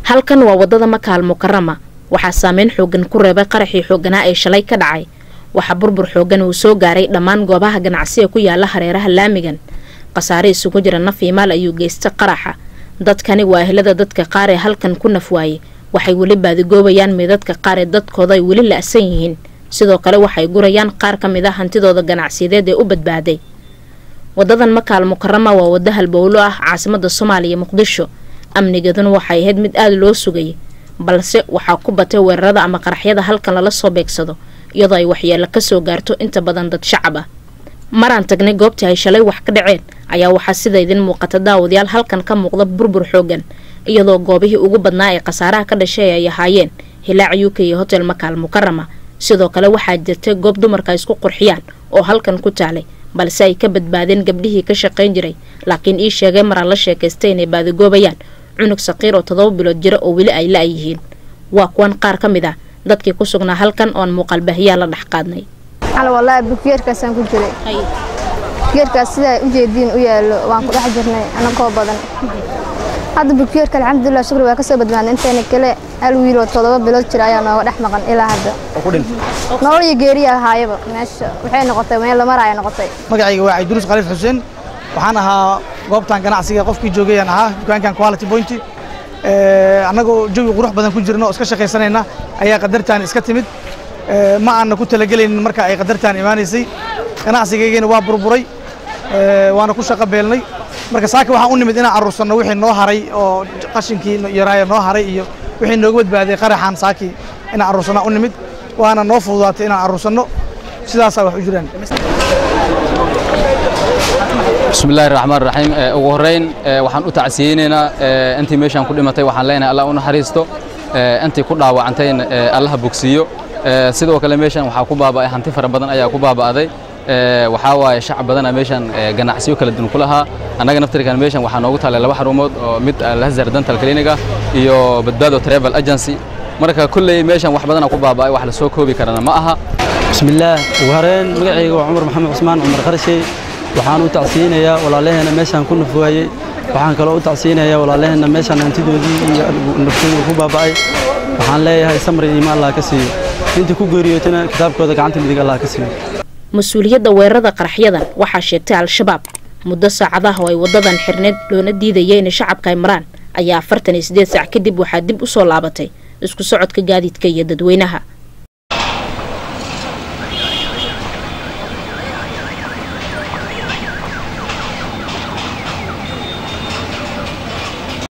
halkan waa wadada makaal mukarama waxaa saameyn xoogan ku reebay qaraxii xooganaa ee shalay ka dhacay waxaa burbur xoogan uu soo gaaray dhammaan goobaha ganacsiga ku yaala hareeraha laamigan khasaare isugu jira naf iyo maal ayuu geystay qaraxa dadkani waa ehlada dadka qaar ee halkan ku naf waayey waxay weli baadigoobayaan meedadka qaar ee dadkooda ay weli la-san yihiin sidoo kale waxay gurayaan qaar ka mid a hantidooda ganacsiyadeed ee u badbaaday wadadan makaal mukarama waa wado halbowlo ah caasimada soomaaliya muqdisho amnigeeduna waxay ahayd mid aada loo sugayay balse waxaa ku batay weerarada ama qaraxyada halkan lala soo beegsado iyadoo ay waxyeelo kasoo gaarto inta badan dad shacab ah maraan tagnay goobtii ay shalay wax ka dhaceen ayaa waxaa sida idin muuqata daawadayaal halkan ka muuqda burbur xoogan iyadoo goobihii ugu badnaa ee khasaaraha ka dhashay ay ahaayeen hilaac u k iyo hotel makaal mukarama sidoo kale waxaa jirtay goob dumarka isku qurxiyaan oo halkan ku taalay balse ay ka badbaadeen gabdhihii ka shaqayn jiray laakiin ii sheegay maraan la sheekaystay inay baadigoobayaan cunug saqiir oo toddoba bilood jira oo weli ay la-yihiin waa kuwan qaar ka mid ah dadkii ku sugnaa halkan oon muuqaalbaahiyaa la dhex qaadnay walaahi bugeerkaasaan ku jiray bugeerkaas sidaa ujeediin u yaallo waan ku dhex jirnay anagoo badan hadda bugeerka alxamdulilah shukri waa kasoo badbaadnay intayna kale hal wiiloo toddoba bilood jira ayaa nooga dhex maqan ilaa hadda nolol iyo geeriya ahaayaba meesha waxay noqotay meel lamaraaya noqotay magacayga waa cabdiruus khaliif xuseen waxaan ahaa goobtan ganacsiga qofkii joogayaan ahaa dukaankan quality point annagoo jawi qurux badan ku jirna oo iska shaqaysanayna ayaa qadartaan iska timid ma aanna ku talagelaynin marka ay qadartaan imaanaysay ganacsigaygana waa burburay waana ku shaqo beelnay marka saaka waxaan u nimid inaan aruursanno wixii noo haray oo qashinkii yaraaya noo haray iyo wixii nooga badbaaday qaraxaan saakii inaan aruursanno u nimid waana noo fududaatay inaan aruursanno sidaasaa wax u jiraan bismillahi raxmaan raxiim ugu horrayn waxaan u tacsiyeynaynaa intii meeshaan ku dhimatay waxaan leenahay allah u naxariisto intii ku dhaawacantayna allaha bogsiiyo sidoo kale meeshaan waxaa ku baaba'ay hanti fara badan ayaa ku baaba'day waxaa waaye shacab badana meeshaan ganacsiyo kala duwan ku lahaa annaga naftirkan meeshaan waxaa noogu taalay laba xarumood oo mid alhazar dental clinic ah iyo badbaado travel agency marka kulley meeshaan wax badana ku baaba'ay wax la soo koobi karana ma aha bismillaah ugu horeen magacayga waa cumar maxamed cusmaan cumar qarshey waxaan u tacsiyeynayaa walaalaheena meeshaan ku nafwaayey waxaan kaloo u tacsiyeynayaa walaalaheena meeshaan hantidoodii iyo naftooda ku baaba'ay waxaan leeyahay samri iima allah ka siiyo intii ku geeriyootana kitaabkooda gacanta midig allah ka siiyo mas-uuliyadda weerarada qaraxyadan waxaa sheegtay al-shabaab muddo saacadaha oo ay wadadan xirneed loona diidaya inay shacabka ay maraan ayaa afartan iyo siddeed saac kadib waxaa dib u soo laabatay isku socodka gaadiidka iyo dadweynaha